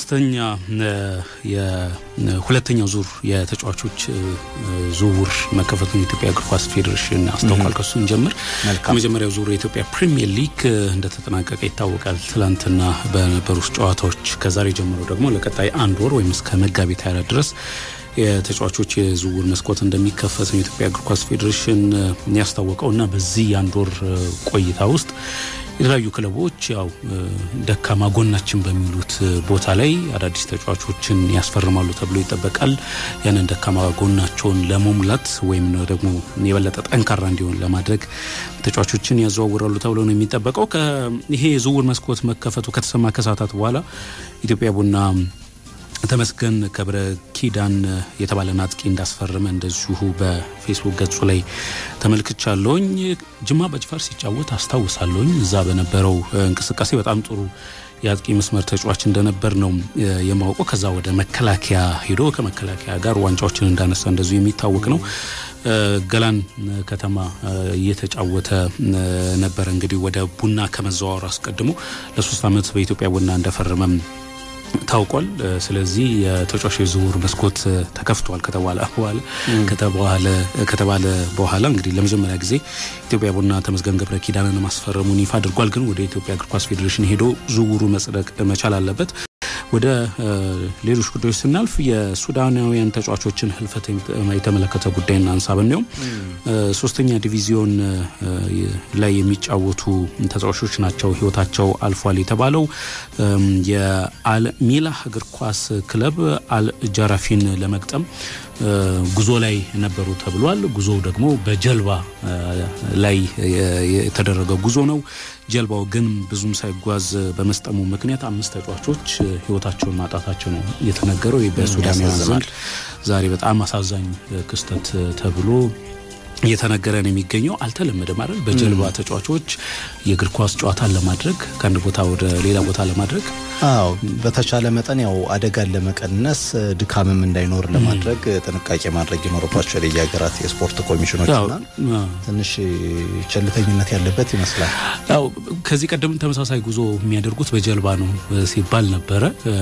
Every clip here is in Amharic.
ሶስተኛ የሁለተኛው ዙር የተጫዋቾች ዝውውር መከፈቱን የኢትዮጵያ እግር ኳስ ፌዴሬሽን አስታውቋል። ከሱ እንጀምር። ከመጀመሪያው ዙር የኢትዮጵያ ፕሪሚየር ሊግ እንደተጠናቀቀ ይታወቃል። ትላንትና በነበሩ ጨዋታዎች ከዛሬ ጀምሮ ደግሞ ለቀጣይ አንድ ወር ወይም እስከ መጋቢት ሃያ ድረስ የተጫዋቾች የዝውውር መስኮት እንደሚከፈት ነው የኢትዮጵያ እግር ኳስ ፌዴሬሽን ያስታወቀው እና በዚህ የአንድ ወር ቆይታ ውስጥ የተለያዩ ክለቦች ያው ደካማ ጎናችን በሚሉት ቦታ ላይ አዳዲስ ተጫዋቾችን ያስፈርማሉ ተብሎ ይጠበቃል። ያንን ደካማ ጎናቸውን ለመሙላት ወይም ደግሞ የበለጠ ጠንካራ እንዲሆን ለማድረግ ተጫዋቾችን ያዘዋውራሉ ተብሎ ነው የሚጠበቀው። ይሄ የዝውውር መስኮት መከፈቱ ከተሰማ ከሰዓታት በኋላ ኢትዮጵያ ቡና ተመስገን ከብረ ኪዳን የተባለን አጥቂ እንዳስፈረመ እንደዚሁ በፌስቡክ ገጹ ላይ ተመልክቻለሁኝ። ጅማ በጅፋር ሲጫወት አስታውሳለሁኝ። እዛ በነበረው እንቅስቃሴ በጣም ጥሩ የአጥቂ መስመር ተጫዋች እንደነበር ነው የማውቀው። ከዛ ወደ መከላከያ ሄዶ ከመከላከያ ጋር ዋንጫዎችን እንዳነሳ እንደዚሁ የሚታወቅ ነው። ገላን ከተማ እየተጫወተ ነበረ። እንግዲህ ወደ ቡና ከመዘዋወር አስቀድሞ ለሶስት ዓመት በኢትዮጵያ ቡና እንደፈረመም ታውቋል። ስለዚህ የተጫዋች የዝውውር መስኮት ተከፍቷል ከተባለ በኋላ ከተባለ በኋላ እንግዲህ ለመጀመሪያ ጊዜ ኢትዮጵያ ቡና ተመስገን ገብረ ኪዳንን ማስፈረሙን ይፋ አድርጓል። ግን ወደ ኢትዮጵያ እግር ኳስ ፌዴሬሽን ሄዶ ዝውውሩ መጽደቅ መቻል አለበት። ወደ ሌሎች ጉዳዮች ስናልፍ የሱዳናውያን ተጫዋቾችን ህልፈት የተመለከተ ጉዳይ እናንሳ። ብንየውም ሶስተኛ ዲቪዚዮን ላይ የሚጫወቱ ተጫዋቾች ናቸው ህይወታቸው አልፏል የተባለው የአልሚላህ እግር ኳስ ክለብ አልጃራፊን ለመግጠም ጉዞ ላይ ነበሩ ተብሏል። ጉዞው ደግሞ በጀልባ ላይ የተደረገ ጉዞ ነው። ጀልባው ግን ብዙም ሳይጓዝ በመስጠሙ ምክንያት አምስት ተጫዋቾች ህይወታቸውን ማጣታቸው ነው የተነገረው። በሱዳናውያን ዘንድ ዛሬ በጣም አሳዛኝ ክስተት ተብሎ እየተነገረ ነው የሚገኘው። አልተለመደም አይደል? በጀልባ ተጫዋቾች የእግር ኳስ ጨዋታን ለማድረግ ከአንድ ቦታ ወደ ሌላ ቦታ ለማድረግ አዎ፣ በተቻለ መጠን ያው አደጋን ለመቀነስ ድካምም እንዳይኖር ለማድረግ ጥንቃቄ ማድረግ ይኖርባቸዋል የየሀገራት የስፖርት ኮሚሽኖችና ትንሽ ቸልተኝነት ያለበት ይመስላል። ያው ከዚህ ቀደም ተመሳሳይ ጉዞ የሚያደርጉት በጀልባ ነው ሲባል ነበረ።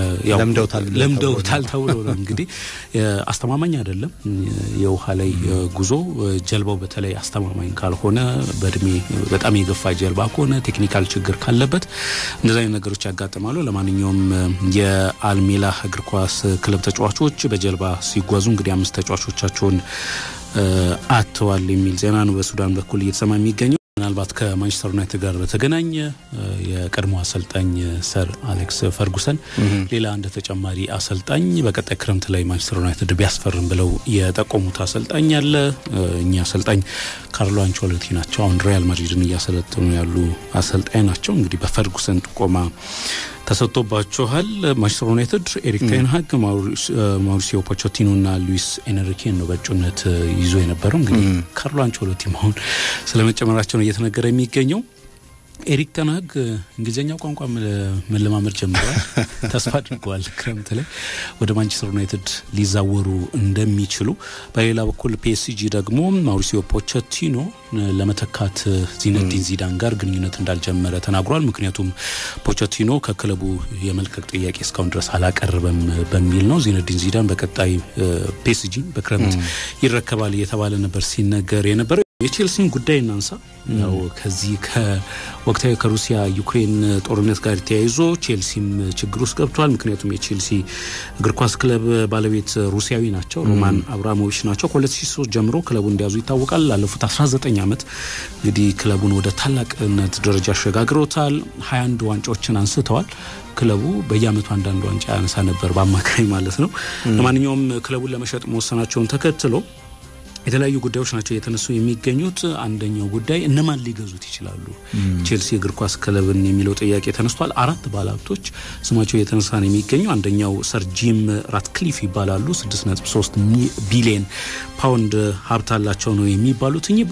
ለምደውታል ተብሎ ነው እንግዲህ አስተማማኝ አይደለም የውሃ ላይ ጉዞ ጀልባው በተለይ አስተማማኝ ካልሆነ በእድሜ በጣም የገፋ ጀልባ ከሆነ ቴክኒካል ችግር ካለበት እንደዚህ አይነት ነገሮች ያጋጥማሉ። ለማንኛውም የአልሜላህ እግር ኳስ ክለብ ተጫዋቾች በጀልባ ሲጓዙ እንግዲህ አምስት ተጫዋቾቻቸውን አጥተዋል የሚል ዜና ነው በሱዳን በኩል እየተሰማ የሚገኘው። ምናልባት ከማንቸስተር ዩናይትድ ጋር በተገናኘ የቀድሞ አሰልጣኝ ሰር አሌክስ ፈርጉሰን ሌላ እንደ ተጨማሪ አሰልጣኝ በቀጣይ ክረምት ላይ ማንቸስተር ዩናይትድ ቢያስፈርም ብለው የጠቆሙት አሰልጣኝ አለ። እኚህ አሰልጣኝ ካርሎ አንቸሎቲ ናቸው። አሁን ሪያል ማድሪድን እያሰለጠኑ ያሉ አሰልጣኝ ናቸው። እንግዲህ በፈርጉሰን ጥቆማ ተሰጥቶባቸዋል። ማንቸስተር ዩናይትድ ኤሪክ ቴንሃግ፣ ማውሪሲዮ ፖቾቲኖ እና ሉዊስ ኤንሪኬን ነው በእጩነት ይዞ የነበረው። እንግዲህ ካርሎ አንቸሎቲ አሁን ስለመጨመራቸው ነው እየተነገረ የሚገኘው። ኤሪክ ተናግ እንግሊዝኛ ቋንቋ መለማመድ ጀምረዋል። ተስፋ አድርገዋል ክረምት ላይ ወደ ማንቸስተር ዩናይትድ ሊዛወሩ እንደሚችሉ። በሌላ በኩል ፒኤስጂ ደግሞ ማውሪሲዮ ፖቸቲኖ ለመተካት ዚነዲን ዚዳን ጋር ግንኙነት እንዳልጀመረ ተናግሯል። ምክንያቱም ፖቸቲኖ ከክለቡ የመልቀቅ ጥያቄ እስካሁን ድረስ አላቀረበም በሚል ነው። ዚነዲን ዚዳን በቀጣይ ፒኤስጂ በክረምት ይረከባል እየተባለ ነበር ሲነገር የነበረው። የቼልሲን ጉዳይ እናንሳ። ያው ከዚህ ከወቅታዊ ከሩሲያ ዩክሬን ጦርነት ጋር ተያይዞ ቼልሲም ችግር ውስጥ ገብቷል። ምክንያቱም የቼልሲ እግር ኳስ ክለብ ባለቤት ሩሲያዊ ናቸው፣ ሮማን አብራሞቪች ናቸው። ከ2003 ጀምሮ ክለቡን እንዲያዙ ይታወቃል። ላለፉት 19 ዓመት እንግዲህ ክለቡን ወደ ታላቅነት ደረጃ አሸጋግረውታል። 21 ዋንጫዎችን አንስተዋል። ክለቡ በየአመቱ አንዳንድ ዋንጫ ያነሳ ነበር በአማካኝ ማለት ነው። ለማንኛውም ክለቡን ለመሸጥ መወሰናቸውን ተከትሎ የተለያዩ ጉዳዮች ናቸው እየተነሱ የሚገኙት። አንደኛው ጉዳይ እነማን ሊገዙት ይችላሉ ቼልሲ እግር ኳስ ክለብን የሚለው ጥያቄ ተነስቷል። አራት ባለሀብቶች ስማቸው እየተነሳ ነው የሚገኘው። አንደኛው ሰር ጂም ራትክሊፍ ይባላሉ። 6.3 ቢሊየን ፓውንድ ሀብት አላቸው ነው የሚባሉት። እኚህ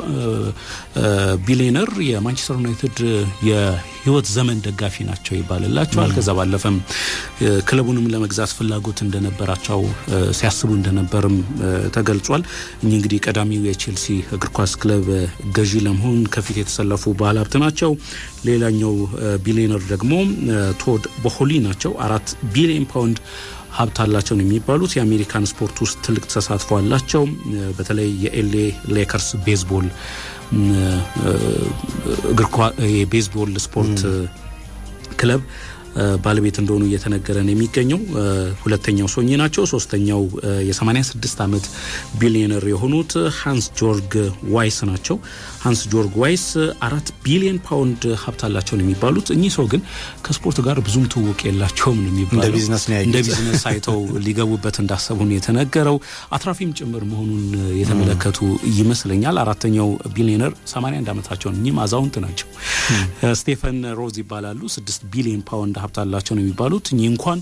ቢሊየነር የማንቸስተር ዩናይትድ የህይወት ዘመን ደጋፊ ናቸው ይባልላቸዋል። ከዛ ባለፈም ክለቡንም ለመግዛት ፍላጎት እንደነበራቸው ሲያስቡ እንደነበርም ተገልጿል። እኚህ እንግዲህ ቀዳሚው የቼልሲ እግር ኳስ ክለብ ገዢ ለመሆን ከፊት የተሰለፉ ባለሀብት ናቸው። ሌላኛው ቢሊዮነር ደግሞ ቶድ ቦሆሊ ናቸው። አራት ቢሊዮን ፓውንድ ሀብት አላቸው ነው የሚባሉት። የአሜሪካን ስፖርት ውስጥ ትልቅ ተሳትፎ አላቸው። በተለይ የኤልኤ ሌከርስ ቤዝቦል እግር የቤዝቦል ስፖርት ክለብ ባለቤት እንደሆኑ እየተነገረ ነው የሚገኘው። ሁለተኛው ሶኚ ናቸው። ሶስተኛው የ86 ዓመት ቢሊዮነር የሆኑት ሃንስ ጆርግ ዋይስ ናቸው። ሃንስ ጆርግ ዋይስ አራት ቢሊዮን ፓውንድ ሀብት አላቸው ነው የሚባሉት። እኚህ ሰው ግን ከስፖርት ጋር ብዙም ትውውቅ የላቸውም ነው የሚባለው። እንደ ቢዝነስ አይተው ሊገቡበት እንዳሰቡ ነው የተነገረው። አትራፊም ጭምር መሆኑን የተመለከቱ ይመስለኛል። አራተኛው ቢሊዮነር 81 ዓመታቸውን እኚህም አዛውንት ናቸው። ስቴፈን ሮዝ ይባላሉ። 6 ቢሊዮን ፓውንድ ሀብት አላቸው ነው የሚባሉት። እኚህ እንኳን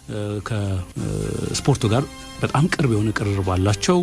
ከስፖርቱ ጋር በጣም ቅርብ የሆነ ቅርርብ አላቸው።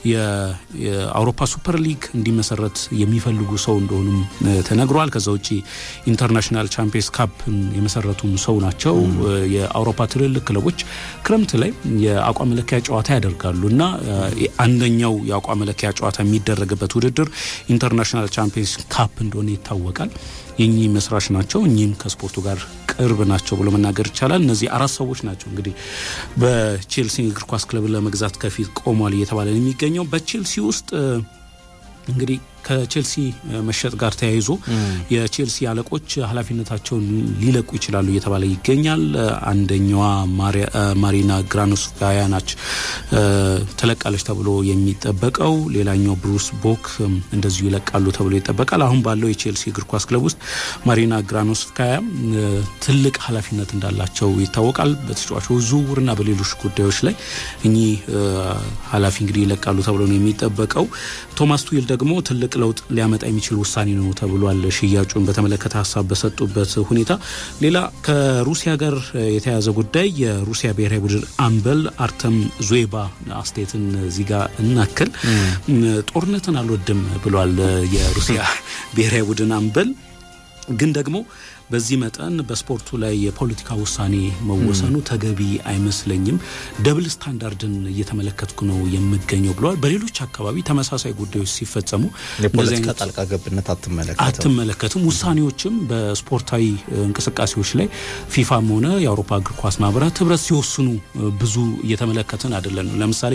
የአውሮፓ ሱፐር ሊግ እንዲመሰረት የሚፈልጉ ሰው እንደሆኑም ተነግሯል። ከዛ ውጭ ኢንተርናሽናል ቻምፒየንስ ካፕን የመሰረቱም ሰው ናቸው። የአውሮፓ ትልልቅ ክለቦች ክረምት ላይ የአቋም መለኪያ ጨዋታ ያደርጋሉ እና አንደኛው የአቋም መለኪያ ጨዋታ የሚደረግበት ውድድር ኢንተርናሽናል ቻምፒየንስ ካፕ እንደሆነ ይታወቃል። የኚህ መስራች ናቸው። እኚህም ከስፖርቱ ጋር ቅርብ ናቸው ብሎ መናገር ይቻላል። እነዚህ አራት ሰዎች ናቸው እንግዲህ በቼልሲ እግር ኳስ ክለብ ለመግዛት ከፊት ቆሟል እየተባለ ነው የሚገኘው። በቼልሲ ውስጥ እንግዲህ ከቼልሲ መሸጥ ጋር ተያይዞ የቼልሲ አለቆች ኃላፊነታቸውን ሊለቁ ይችላሉ እየተባለ ይገኛል። አንደኛዋ ማሪና ግራኖስካያ ናች ትለቃለች ተብሎ የሚጠበቀው። ሌላኛው ብሩስ ቦክ እንደዚሁ ይለቃሉ ተብሎ ይጠበቃል። አሁን ባለው የቼልሲ እግር ኳስ ክለብ ውስጥ ማሪና ግራኖስካያ ትልቅ ኃላፊነት እንዳላቸው ይታወቃል። በተጫዋቾች ዝውውርና በሌሎች ጉዳዮች ላይ እኚህ ኃላፊ እንግዲህ ይለቃሉ ተብሎ ነው የሚጠበቀው። ቶማስ ቱዊል ደግሞ ትልቅ ለውጥ ሊያመጣ የሚችል ውሳኔ ነው ተብሏል። ሽያጩን በተመለከተ ሀሳብ በሰጡበት ሁኔታ ሌላ ከሩሲያ ጋር የተያያዘ ጉዳይ የሩሲያ ብሔራዊ ቡድን አምበል አርተም ዙዌባ አስተያየትን እዚህ ጋር እናክል። ጦርነትን አልወድም ብሏል የሩሲያ ብሔራዊ ቡድን አምበል ግን ደግሞ በዚህ መጠን በስፖርቱ ላይ የፖለቲካ ውሳኔ መወሰኑ ተገቢ አይመስለኝም። ደብል ስታንዳርድን እየተመለከትኩ ነው የምገኘው ብለዋል። በሌሎች አካባቢ ተመሳሳይ ጉዳዮች ሲፈጸሙ የፖለቲካ ጣልቃ ገብነት አትመለከትም። ውሳኔዎችም በስፖርታዊ እንቅስቃሴዎች ላይ ፊፋም ሆነ የአውሮፓ እግር ኳስ ማህበራት ህብረት ሲወስኑ ብዙ እየተመለከትን አይደለም። ለምሳሌ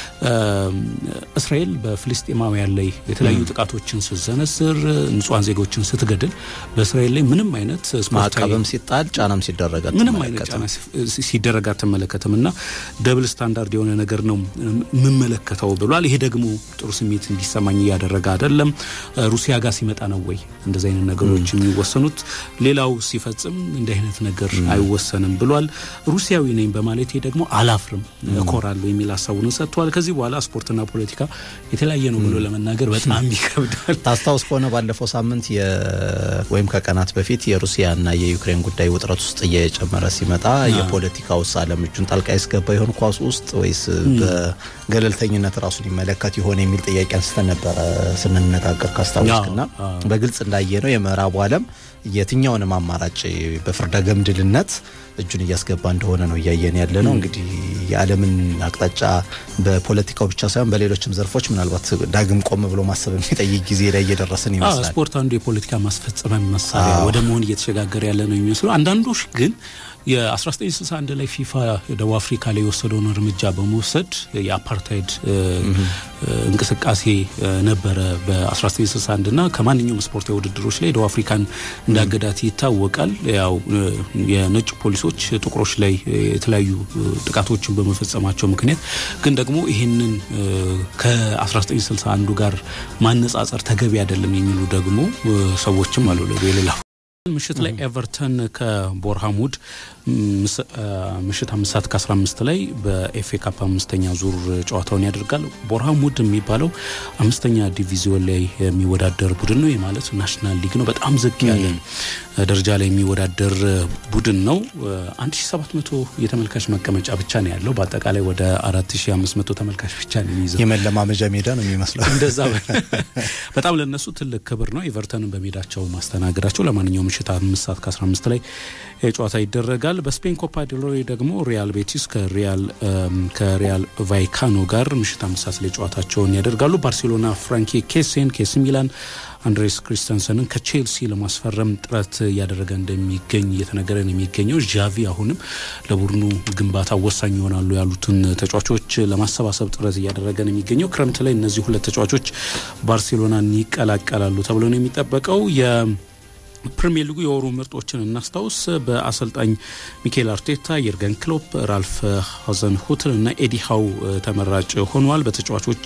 እስራኤል በፍልስጤማውያን ላይ የተለያዩ ጥቃቶችን ስትሰነዝር፣ ንጹሐን ዜጎችን ስትገድል በእስራኤል ላይ ምንም አይነት ማዕቀብም ሲጣል ጫናም ሲደረግ ምንም አይነት ጫና ሲደረግ አትመለከትም እና ደብል ስታንዳርድ የሆነ ነገር ነው የምመለከተው ብሏል። ይሄ ደግሞ ጥሩ ስሜት እንዲሰማኝ እያደረገ አይደለም። ሩሲያ ጋር ሲመጣ ነው ወይ እንደዚህ አይነት ነገሮች የሚወሰኑት? ሌላው ሲፈጽም እንዲህ አይነት ነገር አይወሰንም ብሏል። ሩሲያዊ ነኝ በማለቴ ደግሞ አላፍርም፣ እኮራለሁ የሚል ሀሳቡን ሰጥተዋል። ከዚህ በኋላ ስፖርትና ፖለቲካ የተለያየ ነው ብሎ ለመናገር በጣም ይከብዳል። ታስታውስ ከሆነ ባለፈው ሳምንት ወይም ከቀናት በፊት የሩሲያና የዩክሬን ጉዳይ ውጥረት ውስጥ እየጨመረ ሲመጣ የፖለቲካ ውስጥ ዓለም እጁን ጣልቃ ያስገባ ይሆን ኳስ ውስጥ ወይስ በገለልተኝነት ራሱን ይመለከት ይሆን የሚል ጥያቄ አንስተን ነበረ ስንነጋገር ካስታወስክና በግልጽ እንዳየ ነው የምዕራቡ ዓለም የትኛውንም አማራጭ በፍርደ ገምድልነት እጁን እያስገባ እንደሆነ ነው እያየን ያለ ነው። እንግዲህ የዓለምን አቅጣጫ በፖለቲካው ብቻ ሳይሆን በሌሎችም ዘርፎች ምናልባት ዳግም ቆም ብሎ ማሰብ የሚጠይቅ ጊዜ ላይ እየደረስን ይመስላል። ስፖርት አንዱ የፖለቲካ ማስፈጸሚያ መሳሪያ ወደ መሆን እየተሸጋገረ ያለ ነው የሚመስሉ አንዳንዶች ግን የ1961 ላይ ፊፋ ደቡብ አፍሪካ ላይ የወሰደውን እርምጃ በመውሰድ የአፓርታይድ እንቅስቃሴ ነበረ በ1961 እና ከማንኛውም ስፖርታዊ ውድድሮች ላይ ደቡብ አፍሪካን እንዳገዳት ይታወቃል። ያው የነጭ ፖሊሶች ጥቁሮች ላይ የተለያዩ ጥቃቶችን በመፈጸማቸው ምክንያት ግን ደግሞ ይህንን ከ1961 ጋር ማነጻጸር ተገቢ አይደለም የሚሉ ደግሞ ሰዎችም አሉ የሌላ ምሽት ላይ ኤቨርተን ከቦርሃሙድ ምሽት አምስት ሰዓት ከአስራ አምስት ላይ በኤፍኤ ካፕ አምስተኛ ዙር ጨዋታውን ያደርጋል። ቦርሃሙድ የሚባለው አምስተኛ ዲቪዚዮን ላይ የሚወዳደር ቡድን ነው። ማለት ናሽናል ሊግ ነው። በጣም ዝቅ ያለ ደረጃ ላይ የሚወዳደር ቡድን ነው። አንድ ሺ ሰባት መቶ የተመልካች መቀመጫ ብቻ ነው ያለው። በአጠቃላይ ወደ አራት ሺ አምስት መቶ ተመልካች ብቻ ነው የሚይዘው። የመለማመጃ ሜዳ ነው የሚመስለው። እንደዛ በጣም ለነሱ ትልቅ ክብር ነው ኤቨርተንን በሜዳቸው ማስተናገዳቸው። ለማንኛውም ምሽት አምስት ሰዓት ከ15 ላይ ጨዋታ ይደረጋል። በስፔን ኮፓ ዴል ሬይ ደግሞ ሪያል ቤቲስ ከሪያል ቫይካኖ ጋር ምሽት አምስት ሰዓት ላይ ጨዋታቸውን ያደርጋሉ። ባርሴሎና ፍራንኪ ኬሴን ከኤሲ ሚላን አንድሬስ ክሪስተንሰንን ከቼልሲ ለማስፈረም ጥረት እያደረገ እንደሚገኝ እየተነገረ ነው የሚገኘው። ዣቪ አሁንም ለቡድኑ ግንባታ ወሳኝ ይሆናሉ ያሉትን ተጫዋቾች ለማሰባሰብ ጥረት እያደረገ ነው የሚገኘው። ክረምት ላይ እነዚህ ሁለት ተጫዋቾች ባርሴሎናን ይቀላቀላሉ ተብሎ ነው የሚጠበቀው። ፕሪሚየር ሊጉ የወሩ ምርጦችን እናስታውስ። በአሰልጣኝ ሚካኤል አርቴታ የርገን ክሎፕ፣ ራልፍ ሀዘን ሁትል እና ኤዲ ሃው ተመራጭ ሆኗል። በተጫዋቾች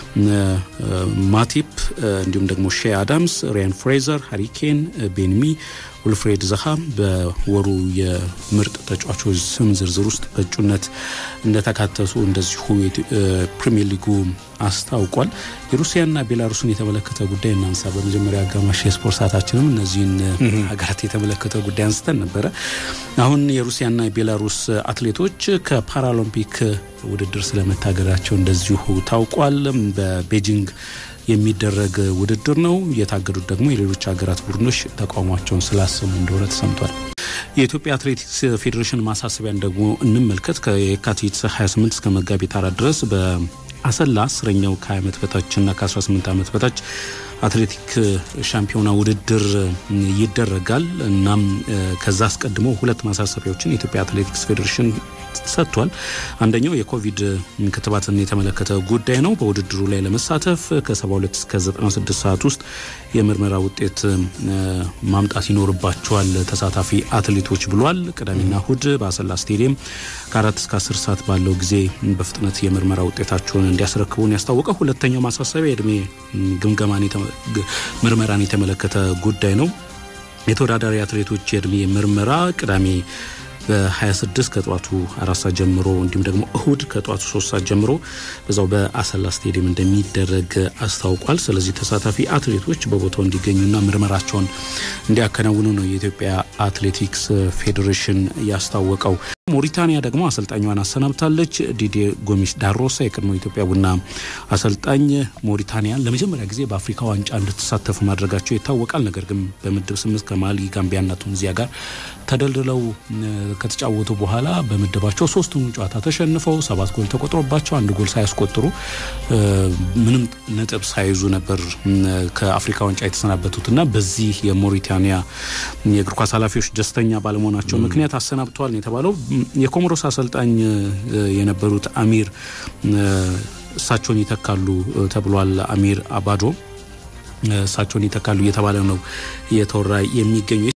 ማቲፕ እንዲሁም ደግሞ ሼ አዳምስ፣ ሪያን ፍሬዘር፣ ሃሪኬን፣ ቤንሚ ውልፍሬድ ዘሃ በወሩ የምርጥ ተጫዋቾች ስም ዝርዝር ውስጥ በእጩነት እንደተካተቱ እንደዚሁ ፕሪሚየር ሊጉ አስታውቋል። የሩሲያና ቤላሩስን የተመለከተ ጉዳይ እናንሳ። በመጀመሪያ አጋማሽ የስፖርት ሰዓታችንም እነዚህን ሀገራት የተመለከተ ጉዳይ አንስተን ነበረ። አሁን የሩሲያና የቤላሩስ አትሌቶች ከፓራሎምፒክ ውድድር ስለመታገዳቸው እንደዚሁ ታውቋል። በቤጂንግ የሚደረግ ውድድር ነው። የታገዱት ደግሞ የሌሎች ሀገራት ቡድኖች ተቃውሟቸውን ስላሰሙ እንደሆነ ተሰምቷል። የኢትዮጵያ አትሌቲክስ ፌዴሬሽን ማሳሰቢያን ደግሞ እንመልከት። ከየካቲት 28 እስከ መጋቢት አራት ድረስ በአሰላ አስረኛው ከ20 ዓመት በታችና ከ18 ዓመት በታች አትሌቲክ ሻምፒዮና ውድድር ይደረጋል። እናም ከዛ አስቀድሞ ሁለት ማሳሰቢያዎችን የኢትዮጵያ አትሌቲክስ ፌዴሬሽን ሰጥቷል። አንደኛው የኮቪድ ክትባትን የተመለከተ ጉዳይ ነው። በውድድሩ ላይ ለመሳተፍ ከ72 እስከ 96 ሰዓት ውስጥ የምርመራ ውጤት ማምጣት ይኖርባቸዋል ተሳታፊ አትሌቶች ብሏል። ቅዳሜና እሁድ በአሰላ ስቴዲየም ከአራት እስከ 10 ሰዓት ባለው ጊዜ በፍጥነት የምርመራ ውጤታቸውን እንዲያስረክቡን ያስታወቀው። ሁለተኛው ማሳሰቢያ የእድሜ ግምገማን ምርመራን የተመለከተ ጉዳይ ነው። የተወዳዳሪ አትሌቶች የእድሜ ምርመራ ቅዳሜ በ26 ከጠዋቱ አራት ሰዓት ጀምሮ እንዲሁም ደግሞ እሁድ ከጠዋቱ ሶስት ሰዓት ጀምሮ በዛው በአሰላ ስቴዲየም እንደሚደረግ አስታውቋል። ስለዚህ ተሳታፊ አትሌቶች በቦታው እንዲገኙና ምርመራቸውን እንዲያከናውኑ ነው የኢትዮጵያ አትሌቲክስ ፌዴሬሽን ያስታወቀው። ሞሪታኒያ ደግሞ አሰልጣኟን አሰናብታለች። ዲዴ ጎሚስ ዳሮሳ የቀድሞ ኢትዮጵያ ቡና አሰልጣኝ ሞሪታኒያን ለመጀመሪያ ጊዜ በአፍሪካ ዋንጫ እንድትሳተፉ ማድረጋቸው ይታወቃል። ነገር ግን በምድብ ስምንት ከማሊ ጋምቢያና ቱኒዚያ ጋር ተደልድለው ከተጫወቱ በኋላ በምድባቸው ሶስቱን ጨዋታ ተሸንፈው ሰባት ጎል ተቆጥሮባቸው አንድ ጎል ሳያስቆጥሩ ምንም ነጥብ ሳይዙ ነበር ከአፍሪካ ዋንጫ የተሰናበቱትና በዚህ የሞሪታኒያ የእግር ኳስ ኃላፊዎች ደስተኛ ባለመሆናቸው ምክንያት አሰናብተዋል ነው የተባለው። የኮሞሮስ አሰልጣኝ የነበሩት አሚር እሳቸውን ይተካሉ ተብሏል። አሚር አባዶ እሳቸውን ይተካሉ እየተባለ ነው እየተወራ የሚገኙ